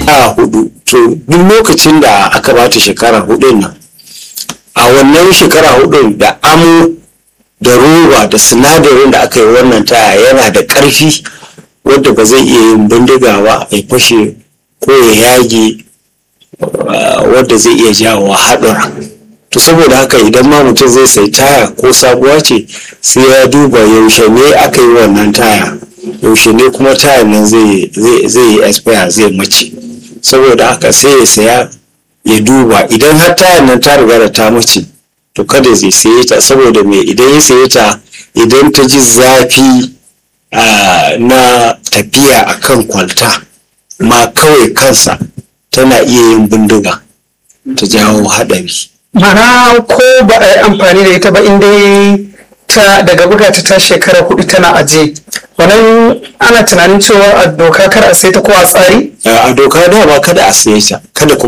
a hudu to duk lokacin da aka bata shekara hudun nan a wannan shekara hudun da amo da roba da sinadarin da aka yi wannan taya yana da ƙarfi wadda ba zai iya yin bindiga ba ya fashe ko ya yage wadda zai iya jawo haɗura to saboda haka idan ma mutum zai sai taya ko sabuwa ce sai ya duba yaushe ne aka yi wannan taya yaushe ne kuma taya nan zai yi expire zai mace saboda haka sai ya saya ya duba idan har taya nan ta riga da ta mace to kada zai saye ta saboda me idan ya saye ta idan ta ji zafi na tafiya akan kwalta ma kawai kansa tana iya yin bindiga ta jawo haɗari. mana ko ba a yi amfani da ita ba inda ta daga buga ta ta shekara hudu tana aje wannan ana tunanin cewa a doka kar a sai ta ko a tsari a doka dama kada a saye ta kada kuma